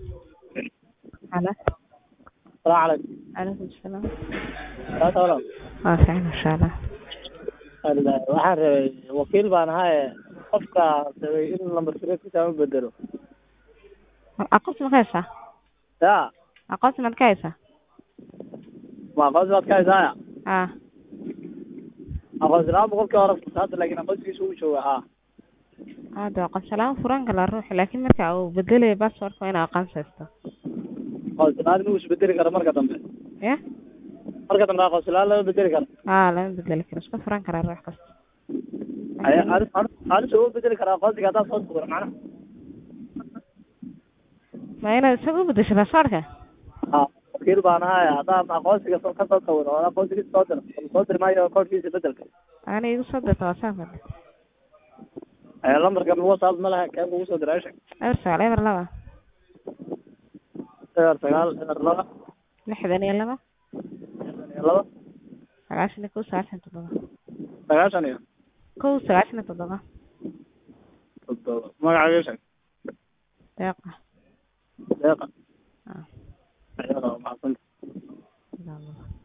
Halo. السلام عليكم Calaykum salaam. لا تولى Waa fiican insha Allah. waxaan rabay wakiil baan ahaye qofka rabay in lambar sireedkiisa u bedelo Aqoonsi ma ka haysaa? ya Aqoonsi maad ka haysaa? ma aqoonsi baad ka haysaaya Haa. aqoonsi la-aan boqolkii hore hadda laakiin aqoonsigiisa uu jooga haa Hada aqoonsi la-aan furan kala ruuxi laakiin marka uu bedelayo password waa inaa aqoonsi haysto. aqoonsi la-aan inuu isbedeli karo marka dambe Ya? marka dambe aqoonsi la-aan lama bedeli karo Haa lama bedeli karo iska furan karaa ruux kasta. anisa u bedeli karaa aqoonsiga haddaad soo sugro macnaha Ma inaad isaga u bedesho passwordka? haa wakiil baan ahaye haddaan aqoonsiga soo ka soo sawiro oo aqoonsigiisa soo diro soo diri maayo koodhkiisa bedelka Ana igu soo dirta WhatsApp. lambarka whatsapp ma laha kee kugu soo diray sheeg Eber sagaal eber laba eber sagaal eber laba lixdan iyo laba lixdan iyo laba sagaashan iyo kow sagaashan iyo toddoba sagaashan iyo kow sagaashan iyo toddoba toddoba magacaaga sheeg deeqa deeqa Ah. ayadoo mahadsanta Insha Allah.